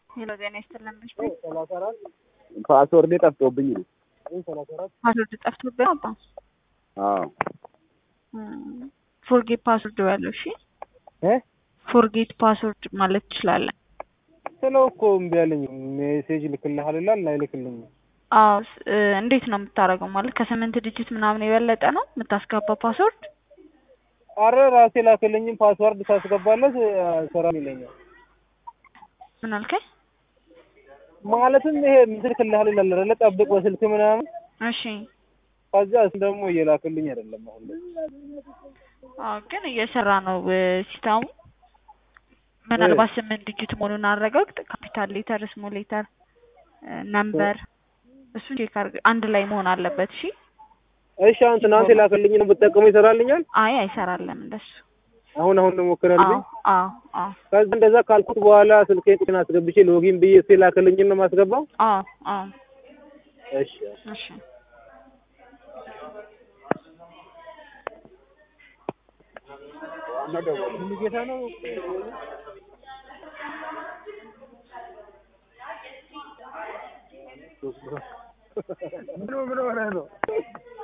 ሄሎ ጤና ይስጥልን ብሽ ፓስወርዴ ጠፍቶብኝ ነው። ፓስወርድ ጠፍቶብህ ነው አባ አዎ ፎርጌት ፓስወርድ ያለው እሺ እ ፎርጌት ፓስወርድ ማለት ትችላለን ስለው እኮ እምቢ አለኝ። ሜሴጅ ልክልሃል ይላል አይልክልኝም። አዎ ስ- እ እንዴት ነው የምታደርገው ማለት ከስምንት ዲጂት ምናምን የበለጠ ነው የምታስገባው ፓስወርድ አረ ራሴ ላክልኝም ፓስዋርድ ሳስገባለት ሰራም ይለኛል። ምን አልከኝ ማለትም ይሄ ምስል ክልሃል ይላል አይደለ? ጠብቅ በስልክ ምናምን እሺ ከዛ እሱ ደግሞ እየላክልኝ አይደለም አሁን ላይ። አዎ ግን እየሰራ ነው እ ሲስተሙ ምናልባት ስምንት ዲጂት መሆኑን አረጋግጥ ካፒታል ሌተር ስሞል ሌተር ነምበር እሱን ቼክ አድርግ አንድ ላይ መሆን አለበት እሺ እሺ አሁን ትናንት የላክልኝ ነው ብጠቀሙ ይሰራልኛል? አይ አይሰራለም እንደሱ አሁን አሁን ነው ሞክረልኝ። አዎ አዎ አዎ ከዛ እንደዛ ካልኩት በኋላ ስልኬን አስገብቼ ሎጊን ብዬ እሱ የላክልኝን ነው የማስገባው። አዎ አዎ እሺ እሺ ጌታ ነው ምን ምን ሆነህ ነው?